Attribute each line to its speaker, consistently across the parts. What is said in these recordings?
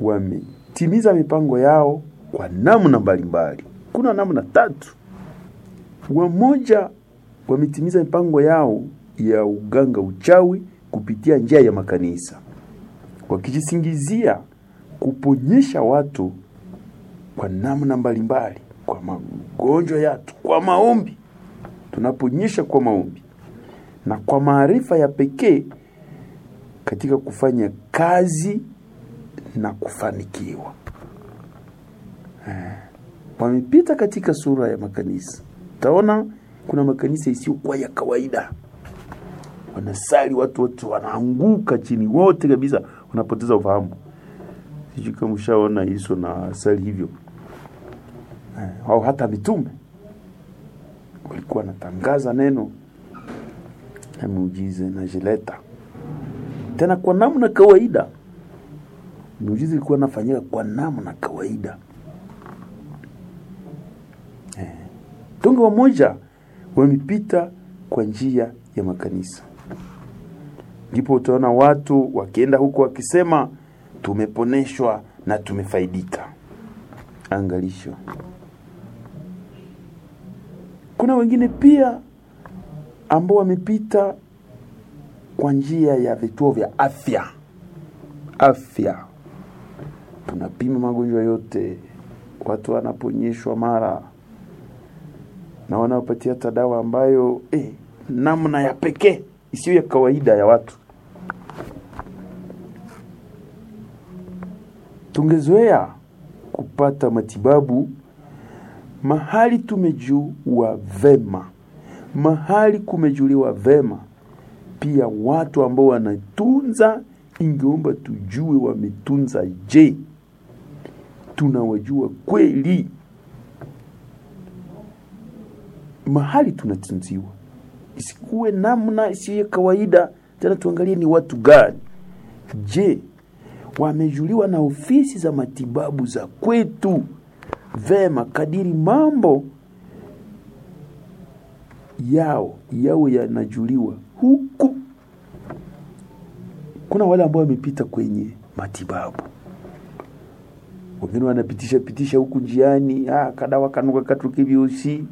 Speaker 1: wametimiza mipango yao kwa namna mbalimbali. Kuna namna tatu. Wamoja wametimiza mipango yao ya uganga uchawi kupitia njia ya makanisa, wakijisingizia kuponyesha watu kwa namna mbalimbali, kwa magonjwa yatu, kwa maombi. Tunaponyesha kwa maombi na kwa maarifa ya pekee katika kufanya kazi na kufanikiwa. Eh, wamepita katika sura ya makanisa. Utaona kuna makanisa isiyokuwa ya kawaida, wanasali watu wote wanaanguka chini wote kabisa, wanapoteza ufahamu. Sijui kama ushaona Yesu na sali hivyo eh, au hata mitume walikuwa wanatangaza neno na muujiza najileta tena kwa namna kawaida. Miujiza ilikuwa nafanyika kwa namna kawaida eh. Tonge wamoja wamepita kwa njia ya makanisa, ndipo utaona watu wakienda huko wakisema tumeponeshwa na tumefaidika. Angalisho, kuna wengine pia ambao wamepita kwa njia ya vituo vya afya. Afya tunapima magonjwa yote, watu wanaponyeshwa mara na wanaopatia hata dawa ambayo eh, namna ya pekee isiyo ya kawaida ya watu. Tungezoea kupata matibabu mahali tumejua vema, mahali kumejuliwa vema. Pia watu ambao wanatunza, ingeomba tujue wametunza je, tunawajua kweli mahali tunatunziwa, isikuwe namna isiyo ya kawaida. Tena tuangalie ni watu gani, je, wamejuliwa na ofisi za matibabu za kwetu vema, kadiri mambo yao yao yanajuliwa huku. Kuna wale ambao wamepita kwenye matibabu, wengine wanapitisha pitisha huku njiani, ah, kadawa kanuka katuke viusi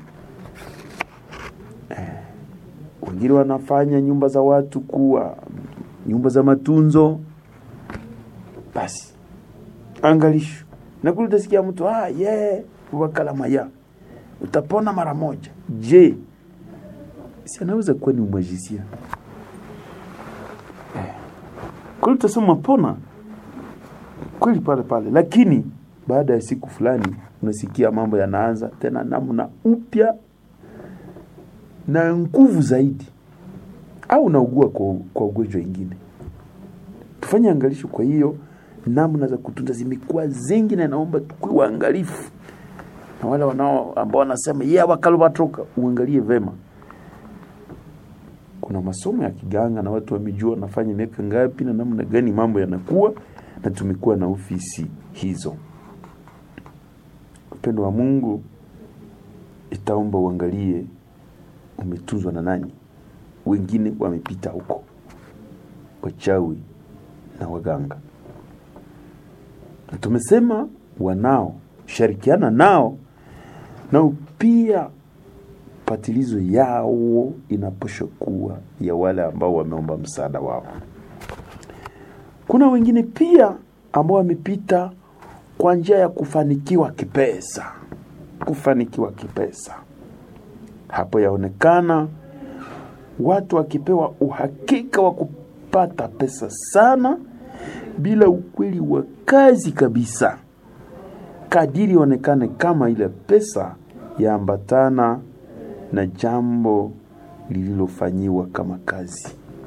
Speaker 1: eh, wengine wanafanya nyumba za watu kuwa nyumba za matunzo. Basi angalisho na kule utasikia mtu ah, ye wakalamaya utapona mara moja. Je, si anaweza kuwa ni umwajisia eh. Kule utasema pona kweli pale pale, lakini baada ya siku fulani unasikia mambo yanaanza tena namna upya na nguvu zaidi, au unaugua kwa, kwa ugonjwa ingine. Tufanye angalisho. Kwa hiyo namna za kutunza zimekuwa zingi, na naomba tukuwe waangalifu na wale wanao ambao wanasema yeye wakalobatoka, uangalie vema. Kuna masomo ya kiganga na watu wamejua wanafanya miaka ngapi na namna gani mambo yanakuwa, na tumekuwa na ofisi hizo. Upendo wa Mungu itaomba uangalie umetunzwa na nani. Wengine wamepita huko, wachawi na waganga, na tumesema wanao shirikiana nao nao pia patilizo yao inaposha kuwa ya wale ambao wameomba msaada wao. Kuna wengine pia ambao wamepita kwa njia ya kufanikiwa kipesa, kufanikiwa kipesa. Hapo yaonekana watu wakipewa uhakika wa kupata pesa sana bila ukweli wa kazi kabisa, kadiri onekane kama ile pesa yaambatana na jambo lililofanyiwa kama kazi.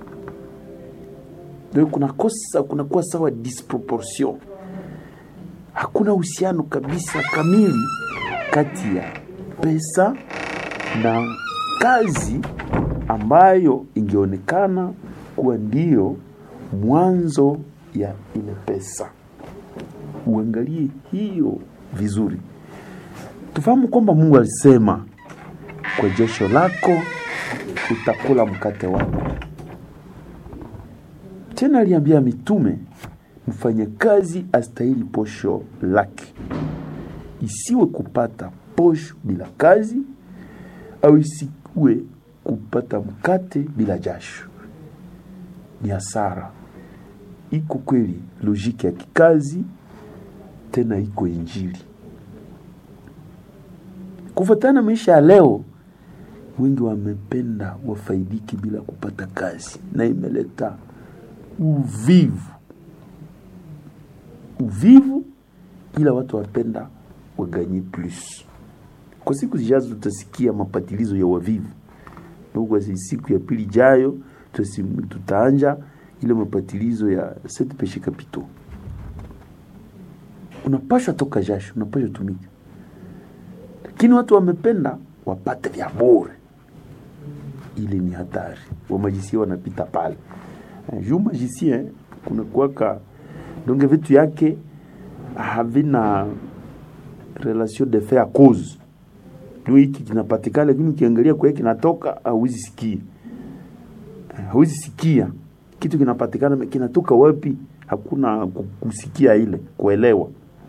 Speaker 1: Ndio kuna kosa, kunakuwa sawa disproportion, hakuna uhusiano kabisa kamili kati ya pesa na kazi ambayo ingeonekana kuwa ndiyo mwanzo ya ile pesa. Uangalie hiyo vizuri, tufahamu kwamba Mungu alisema kwa jasho lako utakula mkate wako. Tena aliambia mitume mfanyakazi astahili posho lake, isiwe kupata posho bila kazi au isiwe kupata mkate bila jasho. Ni hasara. Iko kweli lojiki ya kikazi, tena iko Injili. Kufuatana maisha ya leo, wengi wamependa wafaidiki bila kupata kazi, na imeleta uvivu uvivu, ila watu wapenda waganye plus. Kwa siku zijazo tutasikia mapatilizo ya wavivu, kwa siku ya pili jayo tutaanja ile mapatilizo ya set peshe kapito. Unapashwa toka jasho, unapashwa tumika, lakini watu wamependa wapate vya bure. Ile ni hatari. Wamajisia wanapita pale juu magicien kuna kuwaka donge vitu yake havina relation de fait à cause. Ndio hiki kinapatikana, lakini ukiangalia kwa kinatoka hauwezi sikia, hauwezi sikia kitu kinapatikana kinatoka wapi, hakuna kusikia ile kuelewa.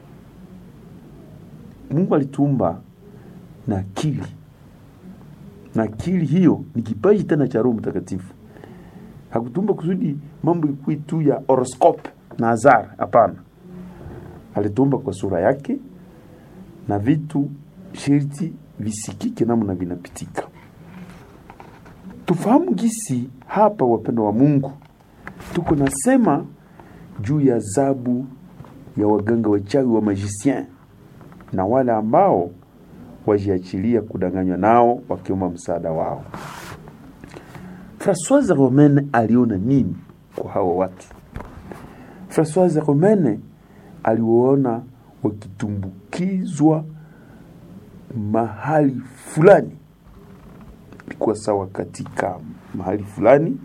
Speaker 1: Mungu alituumba na akili, na akili hiyo ni kipaji tena cha Roho Mtakatifu. Hakutumba kusudi mambo ikuwe tu ya horoscope na azar. Hapana, alitumba kwa sura yake na vitu sherti visikike namna vinapitika. Tufahamu gisi hapa, wapendo wa Mungu, tuko nasema juu ya zabu ya waganga wachawi wa magicien na wale ambao wajiachilia kudanganywa nao wakiomba msaada wao. Francoise Romaine aliona nini kwa hawa watu? Francoise Romaine aliwaona wakitumbukizwa mahali fulani, ilikuwa sawa katika mahali fulani,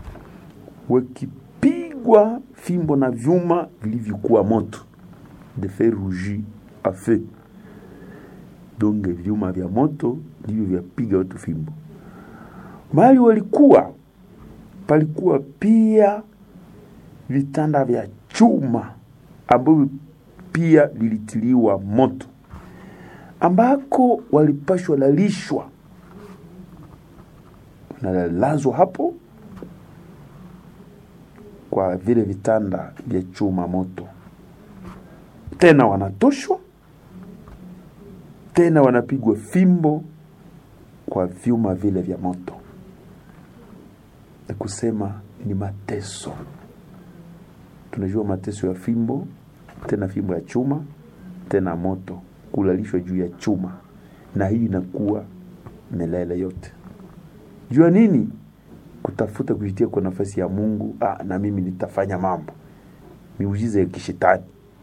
Speaker 1: wakipigwa fimbo na vyuma vilivyokuwa moto, de fer rougi a feu. Donge vyuma vya moto ndivyo vyapiga watu fimbo. Mahali walikuwa palikuwa pia vitanda vya chuma ambavyo pia vilitiliwa moto, ambako walipashwa lalishwa, nalalazwa hapo kwa vile vitanda vya chuma moto, tena wanatoshwa, tena wanapigwa fimbo kwa vyuma vile vya moto kusema ni mateso. Tunajua mateso ya fimbo, tena fimbo ya chuma, tena moto, kulalishwa juu ya chuma, na hii inakuwa milele yote. Jua nini? Kutafuta kujitia kwa nafasi ya Mungu. Ah, na mimi nitafanya mambo miujiza ya kishetani.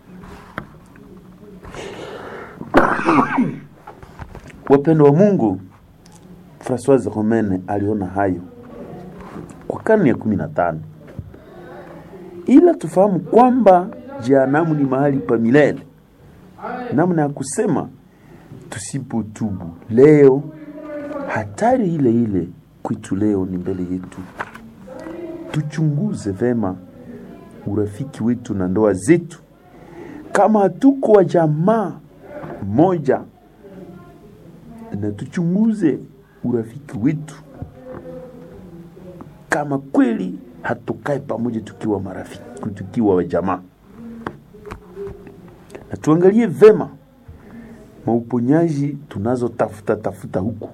Speaker 1: Wapendo wa Mungu, Francoise Romaine aliona hayo kwa karne ya kumi na tano, ila tufahamu kwamba jehanamu ni mahali pa milele. Namna ya kusema tusipotubu leo, hatari ile ile kwetu leo ni mbele yetu. Tuchunguze vema urafiki wetu na ndoa zetu, kama hatuko wa jamaa moja, na tuchunguze urafiki wetu kama kweli hatukae pamoja tukiwa marafiki, tukiwa wa jamaa, na tuangalie vema mauponyaji tunazotafuta tafuta huku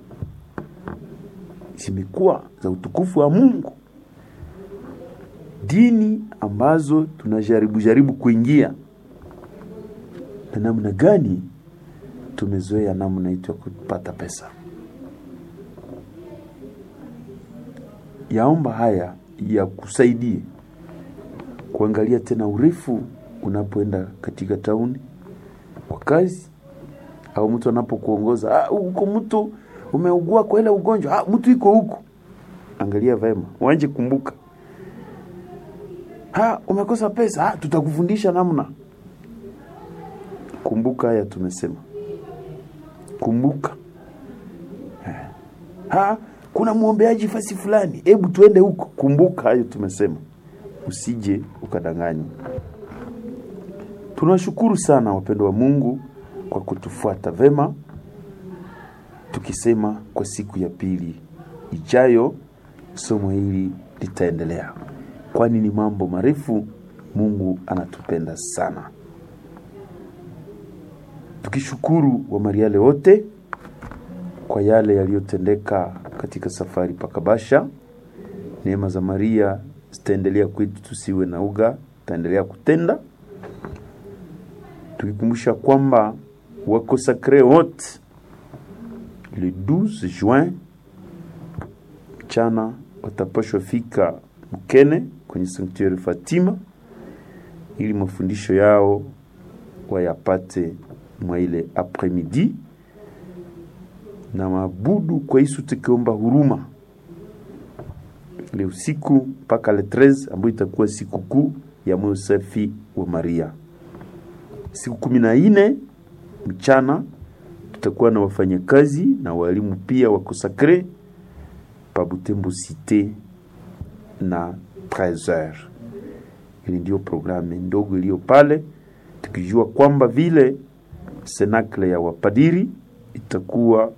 Speaker 1: zimekuwa za utukufu wa Mungu, dini ambazo tunajaribu jaribu kuingia, na namna gani tumezoea namna yetu ya kupata pesa. Yaomba haya ya kusaidie kuangalia tena urefu unapoenda katika tauni kwa kazi, au mtu anapokuongoza huko, mtu umeugua kwa ile ugonjwa, ah, mtu iko huko, angalia vema, wanje kumbuka, ha, umekosa pesa, ah, tutakufundisha namna. Kumbuka haya tumesema, kumbuka ha, kuna mwombeaji fasi fulani, hebu tuende huko. Kumbuka hayo tumesema, usije ukadanganywa. Tunawashukuru sana wapendo wa Mungu kwa kutufuata vema, tukisema kwa siku ya pili ijayo somo hili litaendelea, kwani ni mambo marefu. Mungu anatupenda sana, tukishukuru Wamariale wote kwa yale yaliyotendeka katika safari pakabasha. Neema za Maria zitaendelea kwetu, tusiwe na uga, tutaendelea kutenda tukikumbusha kwamba wakosakre wote le 12 juin mchana watapashwa fika Mkene kwenye sanktuari Fatima ili mafundisho yao wayapate mwa ile apremidi na mabudu kwa Yesu, tukiomba huruma ile usiku mpaka le 13 ambayo itakuwa siku kuu ya moyo safi wa Maria. Siku kumi na nne mchana tutakuwa na wafanyakazi na walimu pia wa kosakre pa Butembo Cité na 13h. Ili ndio programu ndogo iliyo pale, tukijua kwamba vile senakle ya wapadiri itakuwa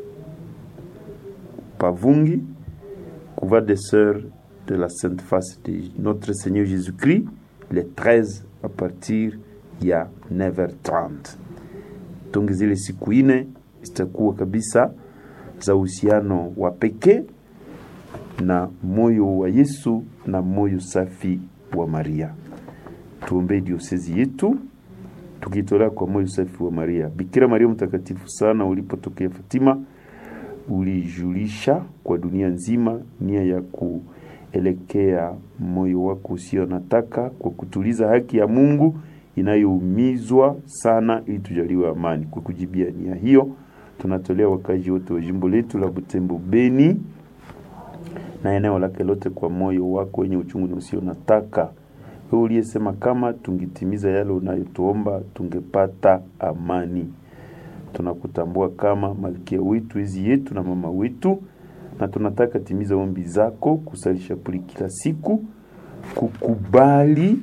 Speaker 1: pavungi couvent des sœurs de la Sainte Face de notre Seigneur Jésus-Christ le 13 à partir ya 9h30. Tungi zile siku ine zitakuwa kabisa za uhusiano wa pekee na moyo wa Yesu na moyo safi wa Maria. Tuombee diosezi yetu tukitolea kwa moyo safi wa Maria. Bikira Maria mtakatifu sana, ulipotokea Fatima ulijulisha kwa dunia nzima nia ya kuelekea moyo wako usio nataka kwa kutuliza haki ya Mungu inayoumizwa sana ili tujaliwe amani. Kwa kujibia nia hiyo, tunatolea wakazi wote wa jimbo letu la Butembo Beni na eneo lake lote kwa moyo wako wenye uchungu na usio nataka, wewe uliyesema kama tungitimiza yale unayotuomba tungepata amani. Tunakutambua kama malkia wetu, ezi yetu na mama wetu, na tunataka timiza ombi zako, kusalisha puli kila siku, kukubali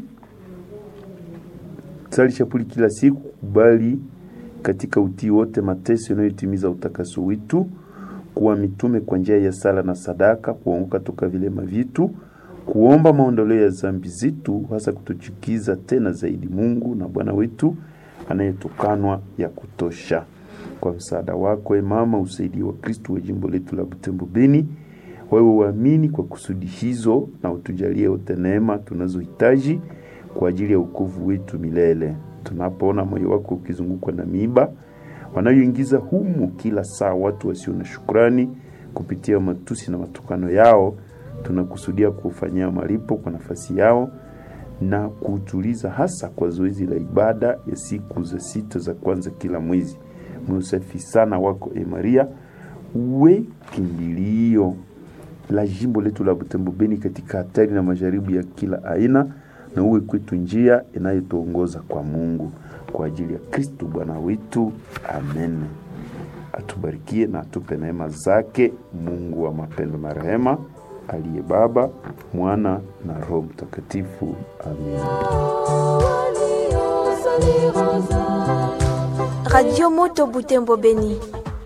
Speaker 1: sali shapuli kila siku, kubali katika utii wote mateso yanayotimiza utakaso wetu, kuwa mitume kwa njia ya sala na sadaka, kuongoka toka vilema vitu, kuomba maondoleo ya zambi zetu, hasa kutuchukiza tena zaidi Mungu na Bwana wetu anayetukanwa ya kutosha. Kwa msaada wako, e Mama, usaidie wa Kristo wa jimbo letu la Butembo Beni, wawe waamini kwa kusudi hizo, na utujalie wote neema tunazohitaji kwa ajili ya wokovu wetu milele. Tunapoona moyo wako ukizungukwa na miiba wanayoingiza humu kila saa watu wasio na shukrani kupitia matusi na matukano yao, tunakusudia kufanyia malipo kwa nafasi yao na kuutuliza, hasa kwa zoezi la ibada ya siku za sita za kwanza kila mwezi. Meusafi sana wako e Maria, uwe kimbilio la jimbo letu la Butembo Beni katika hatari na majaribu ya kila aina na uwe kwetu njia inayotuongoza kwa Mungu kwa ajili ya Kristo Bwana wetu, amen. Atubarikie na atupe neema zake Mungu wa mapendo na rehema, aliye Baba, Mwana na Roho Mtakatifu, amen.
Speaker 2: Radio Moto Butembo Beni.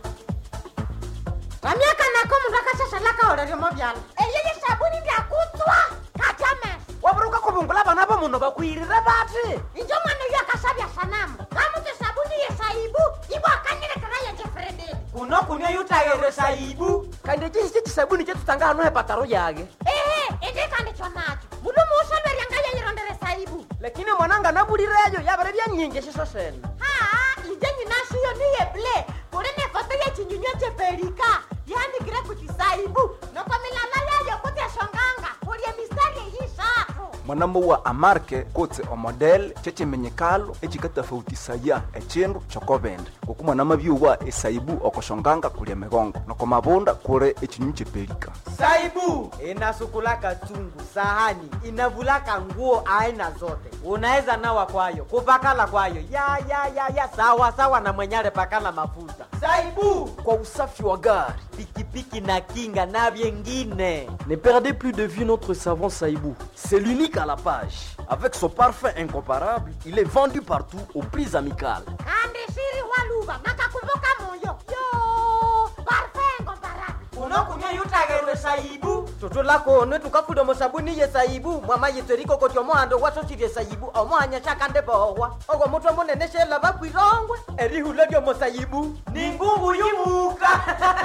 Speaker 3: vamyaka nako mundu akashashalaka oleryomo vyala eyeye sabuni ndyakutswa katame
Speaker 4: waburuka kuvungula vana va munhu vakwirire vati
Speaker 3: injo mwana uyo akashavya sanamu kamuti sabuni yesaibu ivo akanyilekera yejefredi
Speaker 4: kuno kunia yutayere saibu kandi cisi cisabuni cetutanga hano hepataro yage
Speaker 3: ehe indikandikyo nacho mundu muusolweryanga yeyirondere saibu
Speaker 4: lakini mwananga navulireyo yavere vyanyingi ciso sene
Speaker 3: haa inje nyinashiyo niyeble kuli nefoto yechinyunywa chepelika yandikire kuchisaibu noko milala yayo kutyashonganga kulye mistari eyishatu
Speaker 5: mwanambo wa amarke kotse omodel cecemenyekalo ecikatafautisaya ecindu cokovende ngoku mwanama byuwa esaibu okoshonganga kulya migongo noko mavunda kuli ecinyu cepelika
Speaker 4: saibu inasukulaka chungu sahani inavulaka nguo aina zote unaweza nawa kwayo kupakala kwayo ya ya ya ya sawa sawa na mwenyale pakala mafuta saibu kwa usafi wa gari pikipiki pikipiki na kinga na vyengine
Speaker 6: Ne perdez plus de vue notre savon Saïbou. C'est l'unique à la page. Avec son parfum incomparable, il est vendu partout aux prix amicales.
Speaker 3: kandi shiri waluva nakakumbuka moyo yo parfengo baraka
Speaker 4: unokunya yutagerwe saibu toto lako onwe tukafuda musabuni ye saibu mwama yitweriko koti omohando wasosirye saibu omohanya shakande bohwa ogwo mutwe munene shela bakwirongwe erihula lyomo saibu ni ngungu yumuka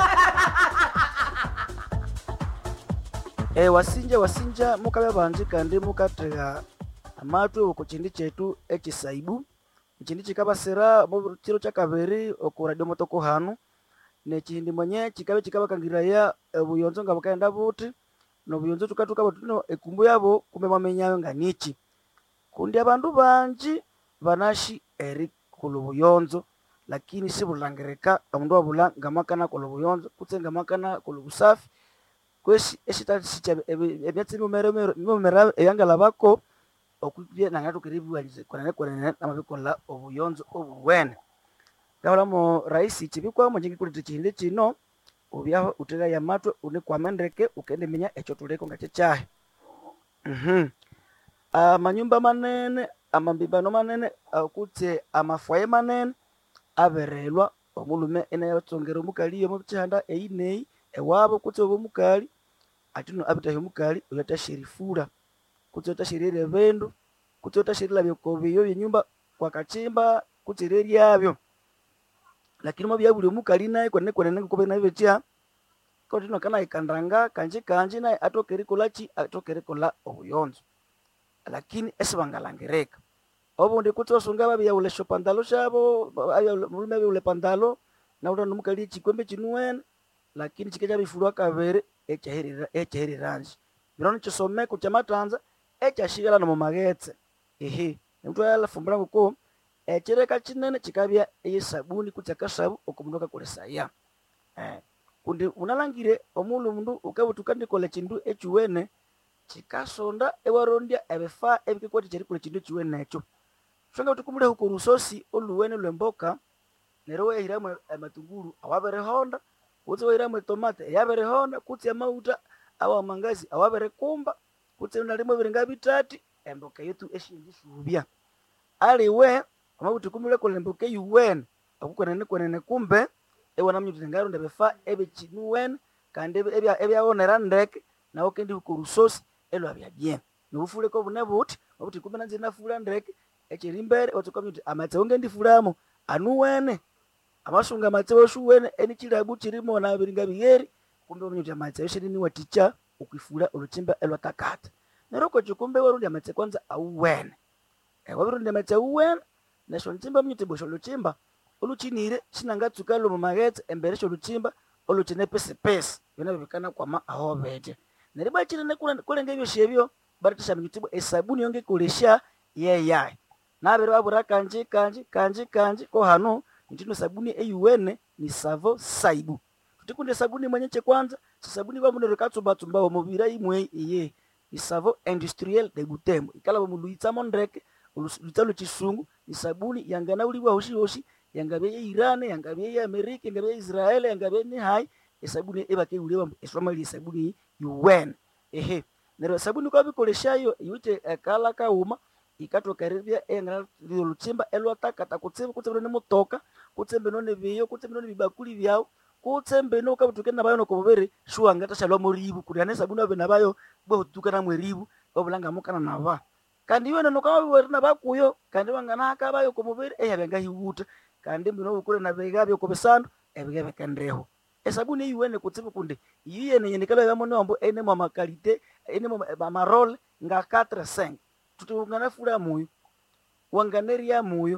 Speaker 7: e wasinja wasinja mukabe banji kandi mukatega amatwe oku chindi chetu ekisaibu chindi chikabasira mu chiro cha kabiri oku radio motoko hanu nechindi mwenye chikabe chikabakangiraya obuyonzo nga bukaenda buti nobuyonzo tukatuka batuno ekumbu yabo kumbe mwamenyayo nga nichi kundi abandu banji banashi eri kulu buyonzo lakini sibulangirika omundu wabula ngamakana kulu buyonzo kutse ngamakana kulu busafi kwesi esitasicha ebyatsi mimomera eyangala bako okubye nangatukiribiwalize kwenene kwenene namabikola obuyonzo obuwene gabulamo raisi chibikwamo njengi kuliti chihindi chino ubyaho utegaya matwe unikwama ndeke ukendiminya echo tuleko nga chechahe mhm amanyumba manene amambibano manene akutse amafwaye manene aberelwa omulume enayatsongera omukali omu chihanda eyi neyi ewabo kutse obo omukali atino abitahi omukali oyo atashirifula kutse otashirira ebindu kutse otashirira byokobiyo byenyumba kwakachimba kutse reryabyo lakini mwabyabuli omukali naye kwenene kwenene nkukobe naye betya kotino kana ikandanga kanji kanji naye atoka erikola ki atoka erikola obuyonzo lakini esibangalangirika obundi kutse osunga babyaule shopandalo shabo mulume abyaule pandalo naula nomukali echikwembe chinuwene lakini chike bifulwa kabere ekyaheriranji bino nikisomeko kyamatanza ekyashigala nomu magetse ehe omuntu alafumbula nguko ekireka kinene kikabya eyesabuni kutse akasabu okumundu akakolesaya eh. kundi unalangire omulu mundu ukabutuka ndikola chindu echiwene chikasonda ewarondya ebifa ebikekwati kyerikola chindu echiwene ekyo shonga utukumule huko rusosi oluwene lwemboka neryo wehiramu amatunguru awaberehonda kutse wahiramu etomate eyaberehonda kutse amauta awa mangazi awaberekumba kutse nalimo biringa bitati emboka yetu eshinji shubya aliwe amabuti kumule kola emboka eyuwene akukwenene kwenene kumbe ewana mnyuti ngaronda befa ebichinuwene kandi ebya- ebyawonera ndeke nawo kendi huko rusosi elwa bya bien nobufuleko bune buti obuti kumbe nanzi nafula ndeke echiri mbere otsuka mnyuti amatsewo ngendifulamo anuwene amasunga amatsewo shuwene enichilabu chirimo na biringa biyeri kumbe mnyuti amatsewo shenini waticha ukwifula oluchimba elwatakata neroko chikumbe warundi amatse kwanza auwene wabirundi amatse auwene nesho nchimba mnyuti bwesho luchimba oluchinire chinangatsuka lomu maghetse embere sholuchimba oluchine pesipesi byona bibikana kwama aho bete neribwa chinene kulenga ebyo shebyo baratisha mnyutibwa esabuni yonge kolesha yeyayi nabere babura kanji kanji kanji kanji ko hano ntino sabuni eyuwene ni savo saibu tutikunde sabuni mwenye chekwanza sisabuni kwa mundu rikatsumbatsumba omubira imwe iye ni savo industriel de butembo ikala bamuluitsamo ndreke lutsalo chisungu ni sabuni yangana uliwa hoshi hoshi yangabye ye iran yangabye ye amerika yangabye ye israel yangabye ni hai esabuni ebake uliwa eswamali esabuni yuwen ehe nero sabuni kwa bikoleshayo yute ekala kauma ikatoka ribya engana luchimba elwatakata kutsembe kutsembe ne mutoka kutsembe none biyo kutsembe none bibakuli byao kutsembe no kabutuke nabayo no kobere shuwa ngata shalwa moribu kuliane sabuni abe nabayo bo tukana mweribu obulanga mukana naba kandi iwe nono kama biwere nabakuyo kandi wangana akabayo komubere eyabenga hiwuta kandi mbino bukule nabegabyo kobesandu ebigebekendeho esabuni iwene kutsibu kundi iyene yene kala yamo nombo ene mwa makalite ene mwa marole nga 4 5 tutungana fula muyo wanganeria muyo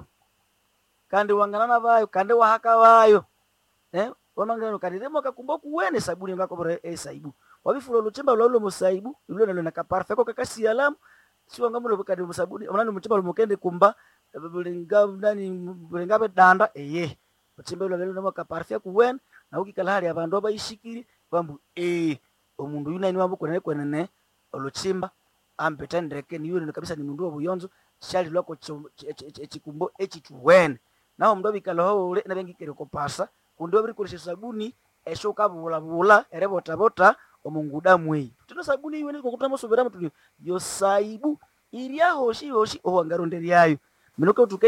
Speaker 7: kandi wanganana bayo kandi wahaka bayo eh wamangano kandi demo kakumba kuwene sabuni ngako bora esaibu wabifula luchimba lolo musaibu lulo nalo nakaparfa ko kakasi alamu siwa ngamulo kandi musabuni omwana muchimba lumukende kumba bulinga nani bulinga bedanda eye muchimba lulo nalo nakaparfa kuwene na ukikala hali abandu abayishikiri bambu eh omundu yunani wambu kwenene kwenene oluchimba ambeta ndeke niyo kabisa ni mundu obuyonzo shali lwako echikumbo echituwene naho mundu abikala ho ule nabengikere kopasa kundi wabiri kolesha sabuni esho ukabulabula erebota omungudamu eyi tino sabuni iwe nikokutama subiramu tuli yo saibu iriahoshi hoshi owangaronderyayo minoke tuke